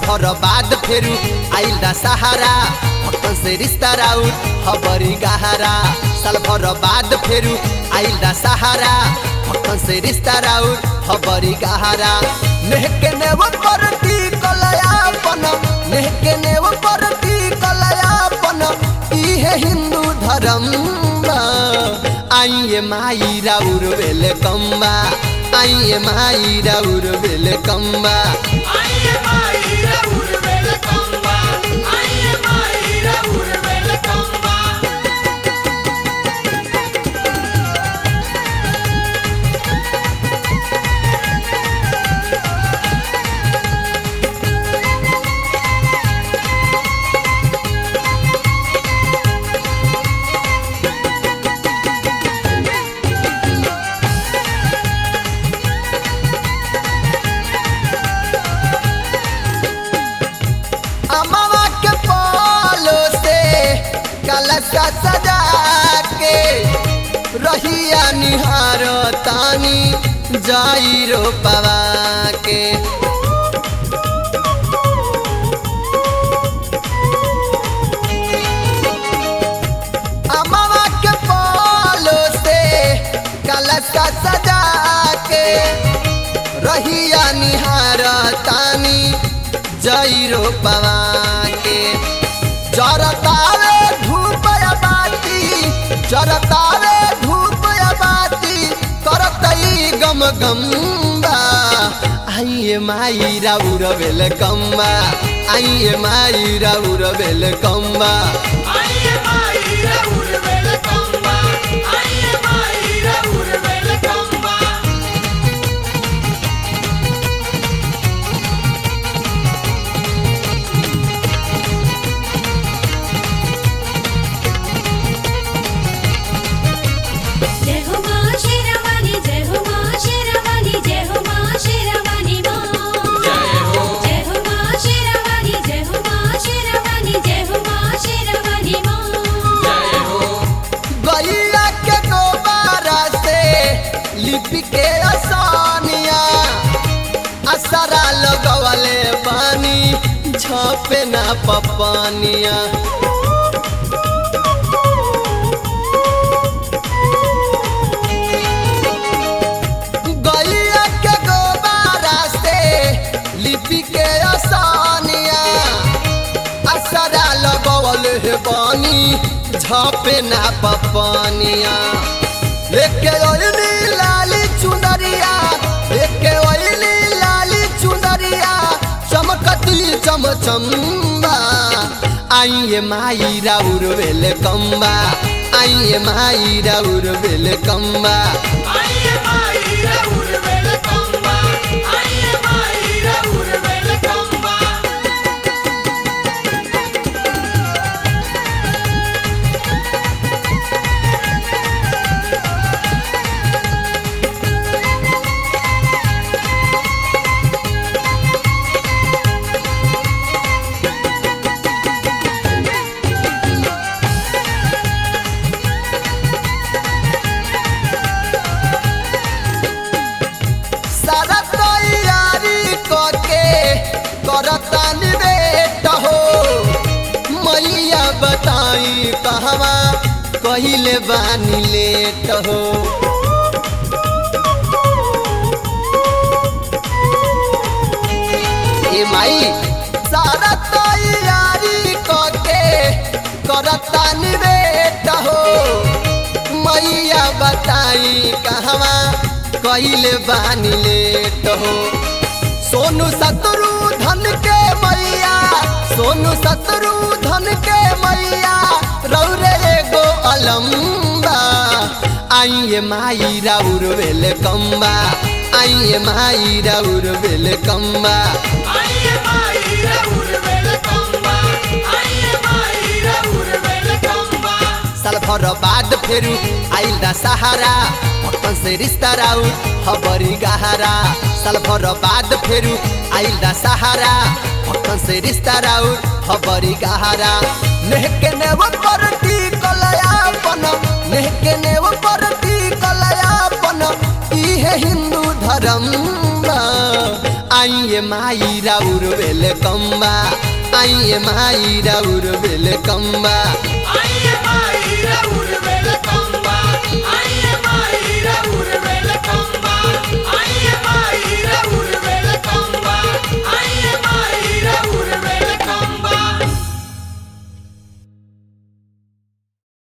भर बाद फेरू आइल दा सहारा भक्तन से रिश्ता राउर खबरी गहरा साल भर बाद फेरू आइल दा सहारा भक्तन से रिश्ता राउर खबरी गहरा नेहके नेव परती कलयापन नेहके नेव परती कलयापन इहे हिंदू धर्म बा। आइए माई राउर बेले कम्बा आइए माई राउर बेले कम्बा आइए माई राहुल वेलकम्बा आइए माई राहुल वेलकम्बा अमावा के पालो से कलशा सजा के रहिया निहार तानी जाई रो पवा के अमावा के पालो से कलशा सजा के रहिया निहार तानी जैरो पवा के जरतावे धूप या बाती जरतावे धूप या बाती करतई गम गम्बा आइए माई राउर बेल कम्बा आइए माई राउर बेल कम्बा आइए माई राहुल वेलकम्बा आइए माई राहुल वेलकम्बा जय हो मां शेरावाली जय हो मां शेरावाली जय हो मां शेरावाली मां जय हो जय हो मां शेरावाली जय हो मां शेरावाली जय हो मां शेरावाली मां जय हो गैया के दोबारा से लिपि के आसानिया असरा लगवले बानी छपे ना पपानिया गैया के दोबारा से लिपि के आसानिया असरा लगवल हे बानी झपे ना पपानिया एके ओइली लाली चुनरिया एके ओइली लाली चुनरिया चमकती चमचम्बा आइए माई राउर बेले कम्बा आइए माई राउर बेले कम्बा आइए माई राहुल वेलकम्बा आइए माई राहुल वेलकम्बा सारा तैयारी करके करता निवेट हो मैया बताई कहवा कहिले बानी लेट हो ए माई सारा तैयारी करके करता निवेट हो मैया बताई कहवा कहिले बानी लेट हो सोनू सतरू धन के मैया सोनू सतरू धन के मैया रौरे एगो अलम्बा आइए माई राउर बेले कम्बा आइए माई राउर बेले कम्बा आइए माई राहुल वेलकम्बा आइए माई राहुल वेलकम्बा साल भर बाद फेरू आइल दा सहारा भक्तन से रिश्ता राउर खबरी गहरा साल भर बाद फेरू आइल दा सहारा भक्तन से रिश्ता राउर खबरी गहरा नेहके नेव परती कलयापन नेहके नेव परती कलयापन इहे हिंदू धर्म बा। आइए माई राउर वेले कम्बा आइए माई राउर वेले कम्बा आई